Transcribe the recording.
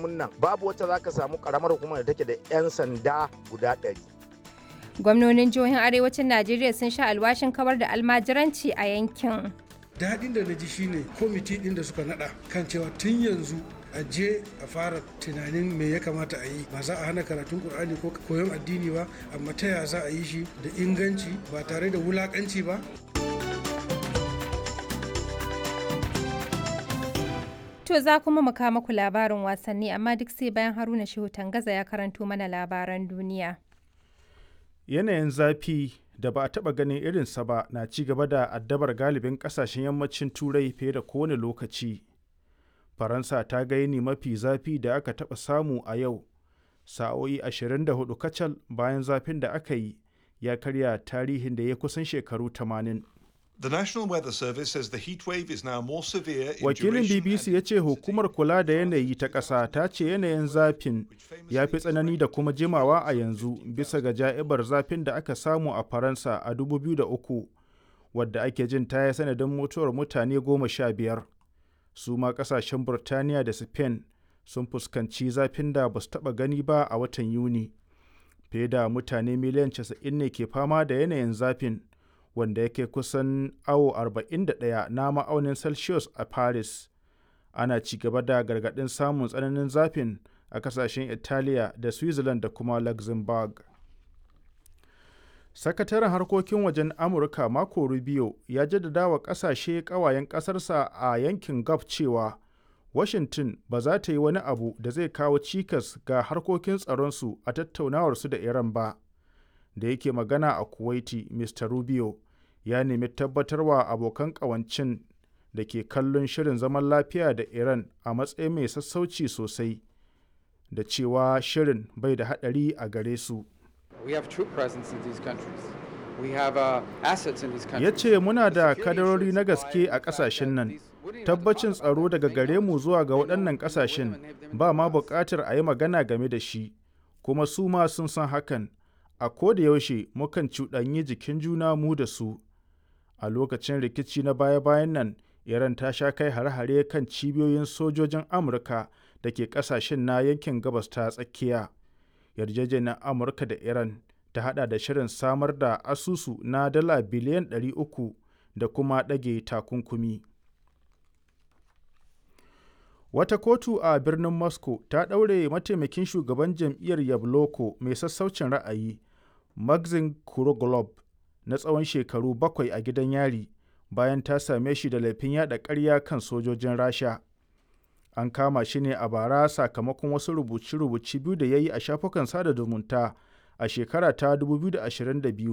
hukumomin nan babu wacce za ka samu karamar hukumar da take da 'yan sanda guda ɗari. Gwamnonin jihohin arewacin Najeriya sun sha alwashin kawar da almajiranci a yankin. daɗin da na ji shine kwamiti ɗin da suka naɗa kan cewa tun yanzu a je a fara tunanin me ya kamata a yi ba za a hana karatun ƙur'ani ko koyon addini ba amma ta ya za a yi shi da inganci ba tare da wulaƙanci ba To za kuma mu kawo muku labarin wasanni amma duk sai bayan Haruna Shehu Tangaza ya karanto mana labaran duniya. Yanayin zafi da ba a taɓa ganin irinsa ba na ci gaba da addabar galibin ƙasashen yammacin turai fiye da kowane lokaci. Faransa ta ga yini mafi zafi da aka taɓa samu a yau, sa'o'i 24 kacal bayan zafin da aka yi ya karya tarihin da ya kusan shekaru 80. The National Weather Service says the heat wave is now more severe in Wakilin duration BBC and ya ce hukumar kula da yanayi ta ƙasa ta ce yanayin zafin ya fi tsanani da kuma jimawa a yanzu bisa ga ja'ibar zafin da aka samu a Faransa a 2003 wadda ake jin ta yi sanadin mutuwar mutane goma sha biyar. Su ma ƙasashen Burtaniya da Spain sun fuskanci zafin da ba su taɓa gani ba a watan Yuni. Fiye da mutane miliyan 90 ne ke fama da yanayin zafin. wanda yake kusan awo 41 na ma'aunin celsius a paris ana ci gaba da gargaɗin samun tsananin zafin a kasashen italiya da switzerland da kuma luxembourg sakataren harkokin wajen amurka marco rubio ya jaddada wa kasashe kawayen ƙasarsa a yankin gulf cewa washington ba za ta yi wani abu da zai kawo cikas ga harkokin tsaronsu a tattaunawarsu da iran ba da yake magana a kuwaiti mr rubio ya nemi tabbatarwa abokan ƙawancin da ke kallon shirin zaman lafiya da iran a matsayin mai sassauci sosai da cewa shirin bai da haɗari a gare su We have troop presence in these countries. We have uh, assets in these ya countries. ce muna da Security kadarori na assurance gaske by a the fact ƙasashen that nan these- we don't even have to tabbacin talk about tsaro it. daga They gare know mu us. zuwa ga They know- waɗannan we know them ƙasashen and have them ba ma know us. buƙatar a yi magana game da shi kuma su ma sun san hakan a ko da yaushe mukan cuɗanyi jikin juna mu da su a lokacin rikici na baya-bayan nan iran ta sha kai hare-hare kan cibiyoyin sojojin amurka da ke ƙasashen na yankin gabas ta tsakiya yarjejeniyar amurka da iran ta hada da shirin samar da asusu na dala biliyan 300 da kuma ɗage takunkumi Wata kotu a birnin Moscow ta ɗaure mataimakin shugaban jam'iyyar Yabloko mai sassaucin ra'ayi, Maxim Kuroglob, na tsawon shekaru bakwai a gidan yari bayan ta same shi da laifin yada ƙarya kan sojojin Rasha. An kama shi ne a bara sakamakon wasu rubuce-rubuce biyu da ya yi a shafukan sada zumunta a shekara ta 2022